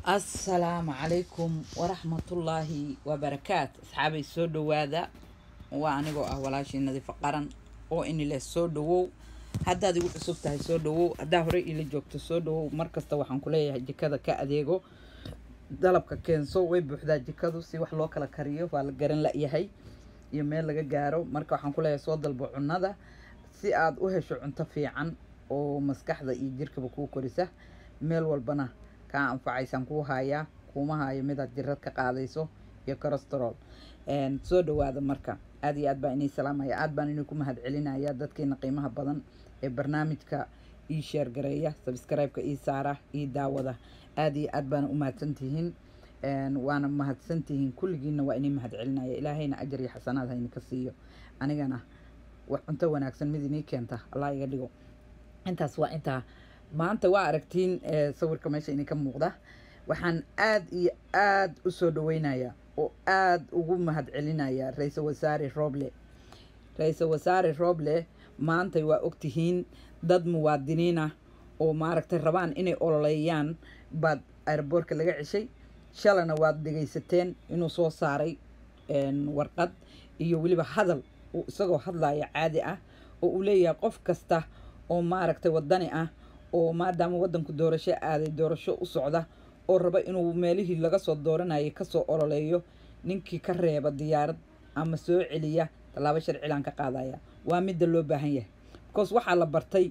assalaamu calaykum waraxmatullaahi wabarakaat asxaabay soo dhowaada waa anigoo ah walaashii nadiifo qaran oo inileh soo dhawow haddaad igu cusub tahay soo dhawow haddaa horey ila joogto soo dhawow markasta waxaan ku leeyahay jikada ka adeego dalabka keenso way buuxdaa jikadu si wax loo kala kariyo waa la garan la-yahay iyo meel laga gaaro marka waxaan ku leeyahay soo dalbo cunnada si aad u hesho cunto fiican oo maskaxda iyo jirkaba kuu korisa meel walbana kaa anfacaysaan kuu haayaa kuuma haayo midaad jirad ka qaadayso iyo corosterol soo dhawaada marka aad iyo aad baan inii salaamaya aad baan inii ku mahad celinaya dadkiina qiimaha badan ee barnaamijka ii sheergareeya sabscribe-ka ii saara ii daawada aad iyo aad baana u mahadsantihiin waana mahadsantihiin kulligiina waa inii mahad celinaya ilaahayna ajar iyo xasanaad hayni ka siiyo anigana wax cunto wanaagsan mid inii keenta allah iga dhigo intaas waa intaa maanta waa aragtiin sawirka meesha idinka muuqda waxaan aad iyo aad u soo dhaweynayaa oo aad ugu mahad celinaya ra-iisul wasaare roble ra-iisul wasaare roble maantay waa ogtihiin dad muwaadiniin ah oo maaragtay rabaan inay ololeeyaan baad aeroboortka laga ceshay shalana waad dhegaysateen inuu soo saaray warqad iyo weliba hadal uu isagoo hadlaya caadi ah oo uu leeyahay qof kasta oo maaragtay wadani ah oo maadaama waddanku doorasho aaday doorasho u socda oo raba inuu meelihii laga soo dooranayay kasoo ololeeyo ninkii ka reeba diyaarad ama soo celiya tallaabo sharcilaan ka qaadaya waa midda loo baahan yahay because waxaa la bartay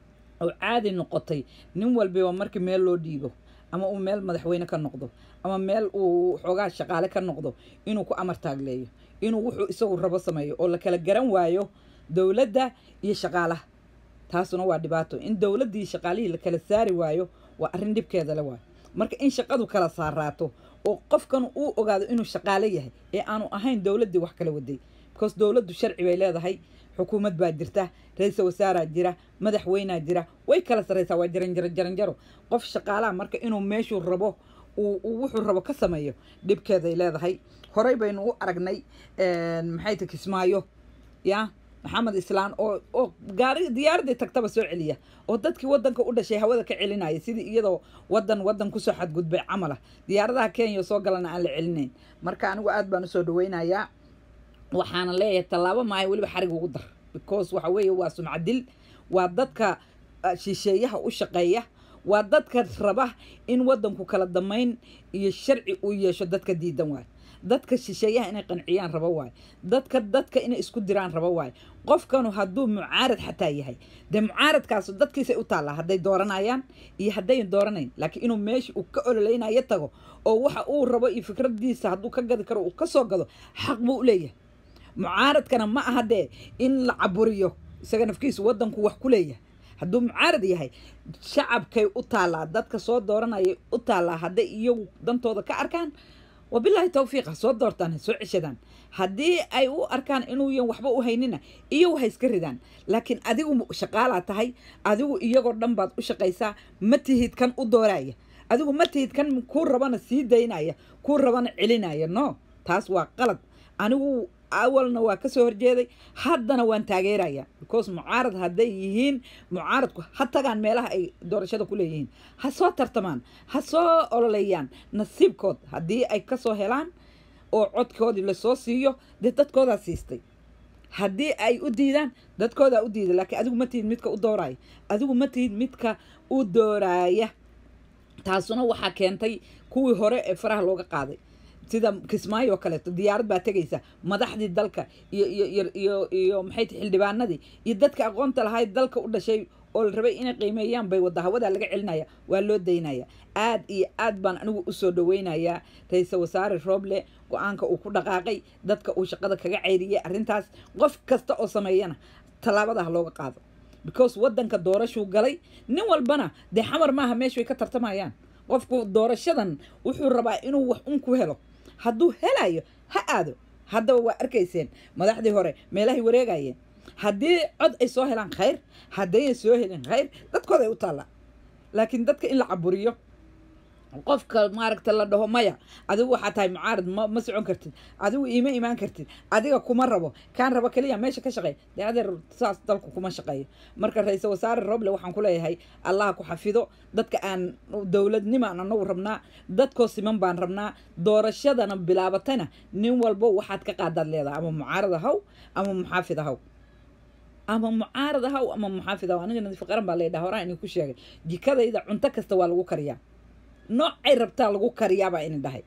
oo caadi noqotay nin walbiba markii meel loo dhiibo ama uu meel madaxweyne ka noqdo ama meel uu xoogaa shaqaale ka noqdo inuu ku amar taagleeyo inuu wuxuu isagu rabo sameeyo oo la kala garan waayo dowladda iyo shaqaalaha taasuna waa dhibaato in dowladdii shaqaalihii la kala saari waayo waa arrin dhibkeeda le waayo marka in shaqadu kala saaraato oo qofkan uu ogaado inuu shaqaale yahay ee aanu ahayn dowladdii wax kala waday because dowladdu sharci bay leedahay xukuumad baa jirta ra-iisal wasaaraa jira madaxweynaa jira way kala sarraysaa waa jaranjaro jaranjaro qof shaqaalaha marka inuu meeshuu rabo uu wuxuu rabo ka sameeyo dhibkeeday leedahay horey baynu u aragnay maxay ta kismaayo yaa maxamed islaan oo oo gaari diyaaradii tagtaba soo celiya oo dadkii waddanka u dhashay hawada ka celinaya sidii iyadoo waddan waddan kusoo xadgudbay camal ah diyaaradaha kenya soo galana aan la celinayn marka anigu aad baan usoo dhaweynayaa waxaana leeyahay tallaabo maayo weliba xarig ugu dar because waxa weeye waa sumcadil waa dadka shisheeyaha u shaqeeya waa dadka raba in waddanku kala damayn iyo sharci uu yeesho dadka diidan waayo dadka shisheeyaha inay qanciyaan rabo waayo dadka dadka inay isku diraan rabo waayo qofkanu hadduu mucaarad xataa yahay dee mucaaradkaasu dadkiisay u taallaa hadday dooranayaan iyo haddayn dooranayn laakiin inuu meesha uu ka ololeynayo tago oo waxa uu rabo iyo fikradiisa hadduu ka gadi karo uu ka soo gado xaq buu u leeyahay mucaaradkana ma aha dee in la caburiyo isaga nafkiisu waddanku wax ku leeyahay hadduu mucaarad yahay shacabkay u taallaa dadka soo dooranayay u taallaa hadday iyagu dantooda ka arkaan wabilaahi tawfiiq ha soo doortaan ha soo ceshadaan haddii ay u arkaan inuuyan waxba u haynina iyagu ha iska ridaan laakiin adigu shaqaalaa tahay adigu iyagoo dhan baad u shaqaysaa ma tihid kan u dooraya adigu ma tihid kan kuu rabana sii daynaya kuu rabana celinaya no taas waa qalad anigu awalna waa kasoo horjeeday haddana waan taageeraya because mucaarad hadday yihiin mucaaradku ha tagaan meelaha ay doorashada ku leeyihiin ha soo tartamaan ha soo ololeeyaan nasiibkood haddii ay kasoo helaan oo codkoodii lasoo siiyo dee dadkoodaa siistay haddii ay u diidaan dadkoodaa u diiday laakiin adigu ma tihid midka u dooraya adigu ma tihid midka u dooraaya taasuna waxaa keentay kuwii hore ee faraha looga qaaday sida kismaayo oo kaleeto diyaarad baa tegaysa madaxdii dalka iyo iyo iyo iyo iyo maxay ti xildhibaanadii iyo dadka aqoonta lahayd dalka u dhashay oo la rabay inay qiimeeyaan bay wadda hawadaa laga celinaya waa loo daynaya aad iyo aad baan anigu usoo dhaweynayaa ra-iisal wasaare roble go-aanka uu ku dhaqaaqay dadka uu shaqada kaga ceyriyay arrintaas qof kasta oo sameeyana tallaabadaha looga qaado because waddanka doorashuu galay nin walbana dee xamar maaha meeshu ay ka tartamayaan qofku doorashadan wuxuu rabaa inuu wax un ku helo hadduu helayo ha aado haddaba waa arkayseen madaxdii hore meelahay wareegayeen haddii cod ay soo helaan khayr haddayna soo helin khayr dadkooda ay u taallaa laakiin dadka in la caburiyo qofka maaragta la dhaho maya adigu waxaa tahay mucaarad ma ma socon kartid adigu iima imaan kartid adiga kuma rabo kaan rabo keliya meesha ka shaqeey dee adeer saas dalku kuma shaqeeyo marka ra-iisal wasaare roble waxaan ku leeyahay allah ku xafido dadka aan dowladnimaan anagu rabnaa dadkoo siman baan rabnaa doorashadana bilaabatayna nin walbo waxaad ka qaadaad leedahay ama mucaarad ahaw ama muxaafid ahaw ama mucaarad ahaw ama muxaafid ahaw aniga nadiif qaran baa leedhaha horaa inay ku sheegay jikadayda cunto kasta waa lagu kariyaa noocay rabtaa lagu kariyaabaa ini dhahay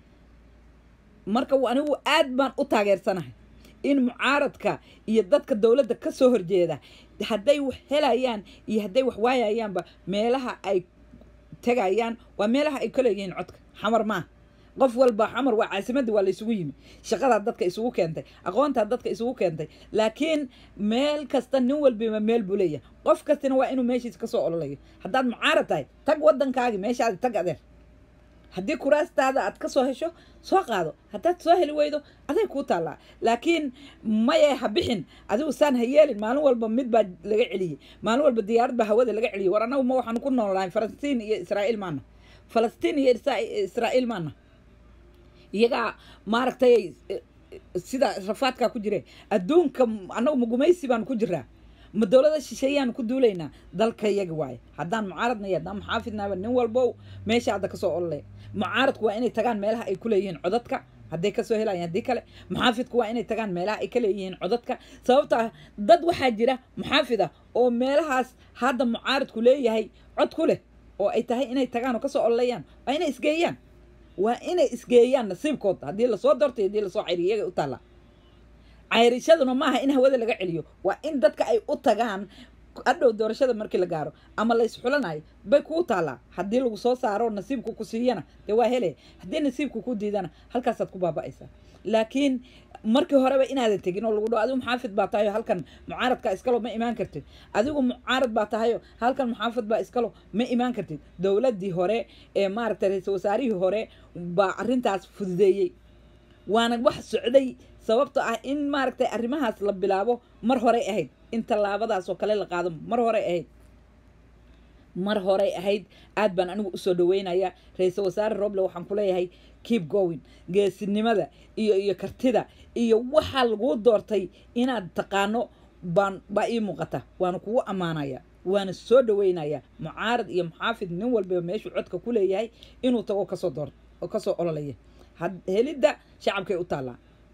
marka anigu aad baan u taageersanahay in mucaaradka iyo dadka dowladda ka soo horjeeda hadday wax helayaan iyo hadday wax waayayaanba meelaha ay tegayaan waa meelaha ay ka leeyihiin codka xamar maaha qof walba xamar waa caasimadii waa la isugu yimi shaqadaa dadka isugu keentay aqoontaa dadka isugu keentay laakiin meel kasta nin walbiba meel buu leeyahay qof kastina waa inuu meeshiisa kasoo ololayo haddaad mucaarad tahay tag waddankaagi meeshaadi tag adeer haddii kuraastaada aad ka soo hesho soo qaado haddaad soo heli weydo aday kuu taallaa laakiin maye ha bixin adigu saan ha yeelin maalin walba mid baa laga celiyey maalin walba diyaarad baa hawada laga celiyey war annagu ma waxaanu ku noolnahay falastiin iyo israa'iil maana falastiin iyo israa'iil maana iyagaa maaragtay sida rafaadkaa ku jire adduunka annagu magumaysi baanu ku jiraa ma dowlada shisheeyaanu ku duulaynaa dalka yaga waaye haddaan mucaaradna iyo haddaan muxaafidnaaba nin walbow meesha hadda kasoo ololay mucaaradku waa inay tagaan meelaha ay ku leeyihiin codadka hadday kasoo helayaan haddii kale muxaafidku waa inay tagaan meelaha ay ka leeyihiin codadka sababto ah dad waxaa jira muxaafid ah oo meelahaas hadda mucaaradku leeyahay cod ku leh oo ay tahay inay tagaan oo kasoo ololayaan waa inay isgeeyaan waa inay isgeeyaan nasiibkooda haddii lasoo doortay haddii lasoo cayriyo iyaga u taallaa cayrishaduna maaha in hawada laga celiyo waa in dadka ay u tagaan adhow doorashada markii la gaaro ama la isxulanayo bay kuu taallaa haddii lagu soo saaro nasiibku ku siiyana dee waa hele haddii nasiibku ku diidana halkaasaad ku baaba'aysaa laakiin markii horeba inaadan tegin oo lagu dhaho adigu muxaafid baa tahayo halkan mucaaradka iskalo ma imaan kartid adigu mucaarad baa tahayo halkan muxaafid baa iskalo ma imaan kartid dowladdii hore ee maaragtay ra-iisal wasaarihii hore baa arrintaas fududeeyey waana wax socday sababto ah in maaragtay arrimahaas la bilaabo mar horey ahayd in tallaabadaas oo kale la qaado mar horey ahayd mar horey ahayd aad baan anigu usoo dhaweynaya ra-iisal wasaare roble waxaan ku leeyahay keep going geesinimada iyo iyo kartida iyo waxaa laguu doortay inaad taqaano baan baa ii muuqata waana kugu ammaanaya waana soo dhaweynaya mucaarad iyo muxaafid nin walbaba meeshuu codka ku leeyahay inuu tago kasoo door kasoo ololaya helidda shacabkay u taallaa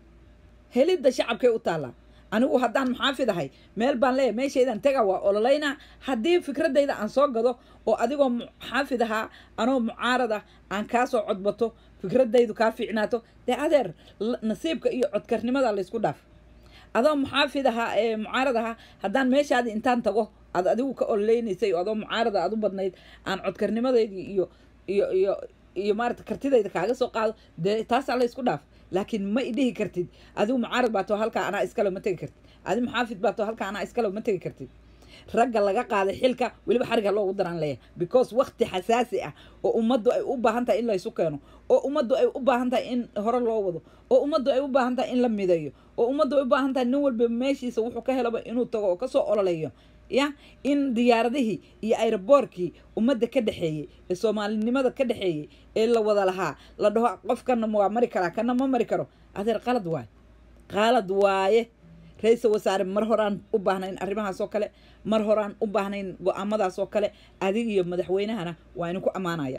helidda shacabkay u taallaa anigu haddaan muxaafid ahay meel baan leeyahay meeshaydan tega waa ololaynaa haddii fikradayda aan soo gado oo adigoo muxaafid ahaa anoo mucaarad ah aan kaasoo codbato fikradaydu kaa fiicnaato dee adeer nasiibka iyo codkarnimada laysku dhaaf adoo muxaafid ahaa ee mucaarad ahaa haddaan meeshaadi intaan tago aad adigu ka ololeynaysay oo adoo mucaarada aad u badnayd aan codkarnimadeydii iyo iyo iyo iyo maarata kartidayda kaaga soo qaado dee taasaa laysku dhaaf laakiin ma idhihi kartid adigu mucaarad baa too halkaa anaa iskale ma tegi kartid adi muxaafid baa too halkaa anaa iskale ma tegi kartid ragga laga qaaday xilka weliba xariga loogu daraan leeyahay because wakti xasaasi ah oo ummaddu ay u baahan tahay in laysu keeno oo ummaddu ay u baahan tahay in hore loo wado oo ummaddu ay u baahan tahay in la mideeyo oo ummaddu ay u baahan tahay nin walba meeshiisa wuxuu ka helaba inuu tago oo kasoo ololeeyo ya in diyaaradihii iyo aeroboorkii ummadda ka dhexeeyey ee soomaalinimada ka dhexeeyey ee la wada lahaa la dhaho qofkana waa mari karaa kana ma mari karo adeer qalad waaye qalad waaye ra-iisal wasaare mar horaan u baahnayn arrimahaas oo kale mar horaan u baahnayn go-aamadaas oo kale adig iyo madaxweynahana waa idinku ammaanaya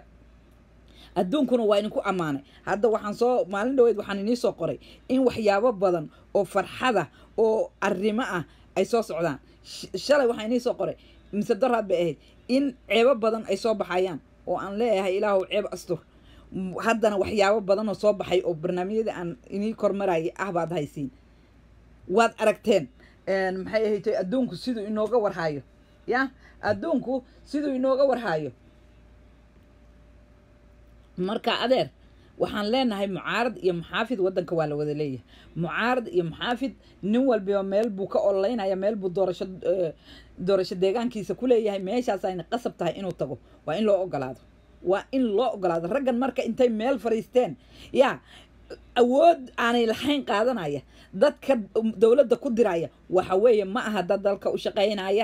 adduunkuna waa idinku ammaanay hadda waxaan soo maalin dhaweyd waxaan inii soo qoray in waxyaabo badan oo farxada oo arrimo ah ay soo socdaan shalay waxaa inii soo qoray mise daraad bay ahayd in ceebo badan ay soo baxayaan oo aan leeyahay ilaahu ceeb astur haddana waxyaabo badan oo soo baxay oo barnaamijyada aan inii kormarayay ah baad haysiin waad aragteen maxay ahaytay adduunku siduu inooga warhaayo ya adduunku siduu inooga warhaayo marka adeer waxaan leenahay mucaarad iyo muxaafid waddanka waa la wada leeyahay mucaarad iyo muxaafid nin walbiba meel buu ka ololeynaya meel buu doorasho doorasho deegaankiisa ku leeyahay meeshaas ayna qasab tahay inuu tago waa in loo ogolaado waa in loo ogolaado raggan marka intay meel fariisteen yaa awood aanay lahayn qaadanaya dadka dowladda ku diraya waxa weeye ma aha dad dalka u shaqaynaya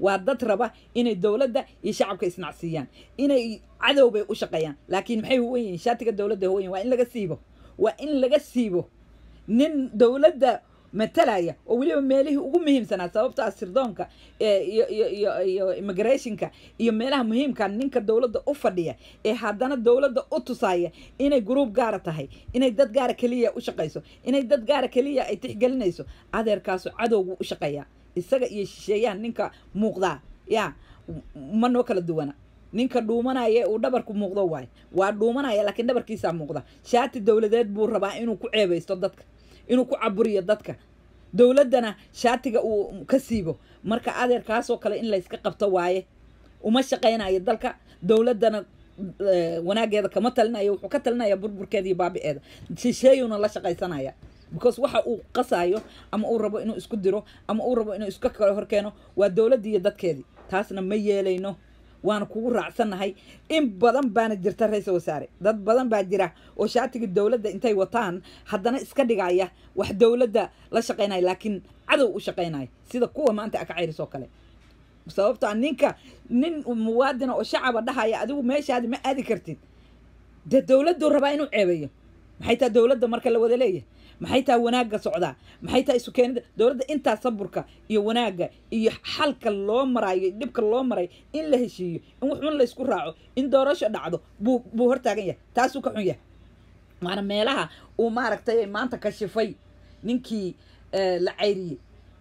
waa dad raba inay dowladda iyo shacabka isnacsiiyaan inay cadow bay u shaqeeyaan laakiin maxay huwan yihiin shaatiga dowladda huwan yihin waa in laga siibo waa in laga siibo nin dowladda matalaya oo weliba meelihii ugu muhiimsanaa sababta ah sirdoonka iyo iyo iyo iyo immigrationka iyo meelaha muhiimka ninka dowladda u fadhiya ee haddana dowladda u tusaya inay gruub gaara tahay inay dad gaara keliya u shaqayso inay dad gaara keliya ay tixgelinayso adeerkaasu cadowgu u shaqeeyaa isaga iyo shisheeyahan ninka muuqdaa yaa ma noo kala duwana ninka dhuumanaya uu dhabarku muuqdo waayo waa dhuumanaya laakiin dhabarkiisaa muuqda shaati dowladeed buu rabaa inuu ku ceebaysto dadka inuu ku caburiyo dadka dowladdana shaatiga uu ka siibo marka adeerkaasoo kale in layska qabto waaye uma shaqaynayo dalka dowladdana wanaageeda kama talinayo wuxuu ka talinaya burburkeeda iyo baabi'eeda shisheeyuuna la shaqaysanaya because waxa uu qasayo ama uu rabo inuu isku diro ama uu rabo inuu iska kale horkeeno waa dowladdii iyo dadkeedii taasna ma yeelayno waana kugu raacsannahay in badan baana jirta ra-iisal wasaare dad badan baa jira oo shaatigii dowladda intay wataan haddana iska dhigaya wax dowladda la shaqaynaya laakiin cadow u shaqaynaya sida kuwa maanta aka cayrisoo kale sababtoa ninka nin muwaadina oo shacaba dhahaya adigu meeshaadi ma aadi kartid dee dowladduu rabaa inuu ceebeeyo maxay tahay dowladda marka la wada leeyahay maxay tahay wanaagga socdaa maxay tahay isu keenida dowladda intaa saburka iyo wanaagga iyo xalka loo maraayo dhibka loo maray in la heshiiyo in waxun laysku raaco in doorasho dhacdo buu buu hortaagan yahay taasuu ka xun yahay waana meelaha uu maaragtay maanta kashifay ninkii la cayriyey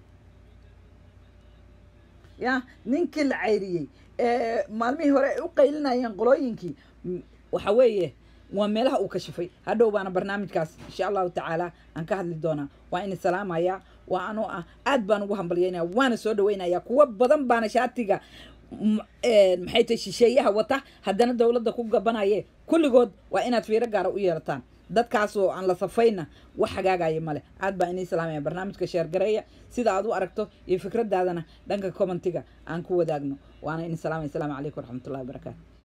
ya ninkii la cayriyey maalmihii hore ay u qaylinayeen qolooyinkii waxa weeye waa meelaha uu kashifay hadhow baana barnaamijkaas insha allahu tacaala aan ka hadli doonaa waa ina salaamaya waa anoo ah aad baan ugu hambalyaynaya waana soo dhaweynaya kuwo badan baana shaatiga maxay tahay shisheeyaha wata haddana dowladda ku gabanaye kulligood waa inaad fiiro gaara u yeelataan dadkaasoo aan la safayna wax hagaagaya male aad baa inii salaamaya barnaamijka sheergareeya sida aad u aragto iyo fikradaadana dhanka commentiga aan ku wadaagno waana ini salaamaya asalaamu calaykum waraxmatullahi wabarakaatu